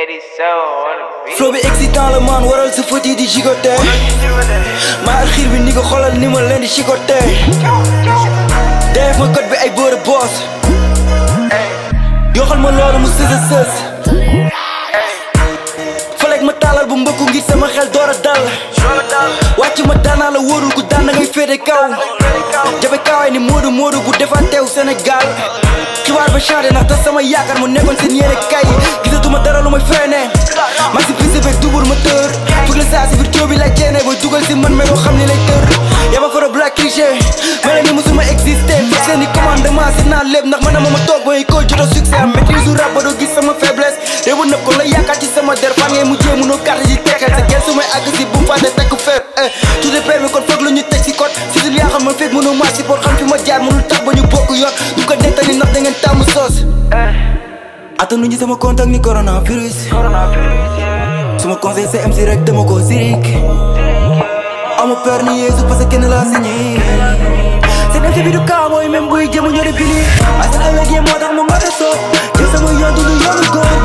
flow bi excitant la man waral sa fët yi di gigoté maa xiir bi ni ko xoolal ni ma leen di chicoté def ma code bi ay boore boss yoxal ma loolu mu sës a sës falek ma taalal bu mbëkku ngir sama xel door a dal wàcc ma daanaa la wóorul ku daan da ngay féete kaw jafe kaawaay ni moodu moodu bu defaan teew Sénégal xibaar ba changé ndax tas sama yaakaar mu nekkoon seen yéene kay gisatuma dara lu may freiné man si piste beeg double moteur fug la saa si biir coow bi lay ceene booy dugal si man mais doo xam ni lay tër yaa ma faro black cliché mel ni musuma existé fekk seen i commandement si naa lépp ndax man na ma ma toog ba ko joto succès am maîtrise u rap ba doo gis sama faiblesse réewu nëb ko la yaakaar ci sama der fan ngay mujjee mënoo carte ji teexel sa gel su may àgg si bu mu fàtte takk fer tout est permis kon foog la ñu teg si code si dul yaa xam ma fekk mënoo maa si pour xam fi ma jaar mënul tax ba ñu bokk yoon du ko nettali ndax da ngeen tàmm soos attanu ñu sama contact ni coronavirus suma conseil c'est MC rek dama ko sirik ama peur ni Yeesu parce que kenn laa signé seen MC bi du cowboy même buy jëmu ñori bili asan ëllëg yee moo tax ma ngote soo jël sama yoon du lu yoonu góor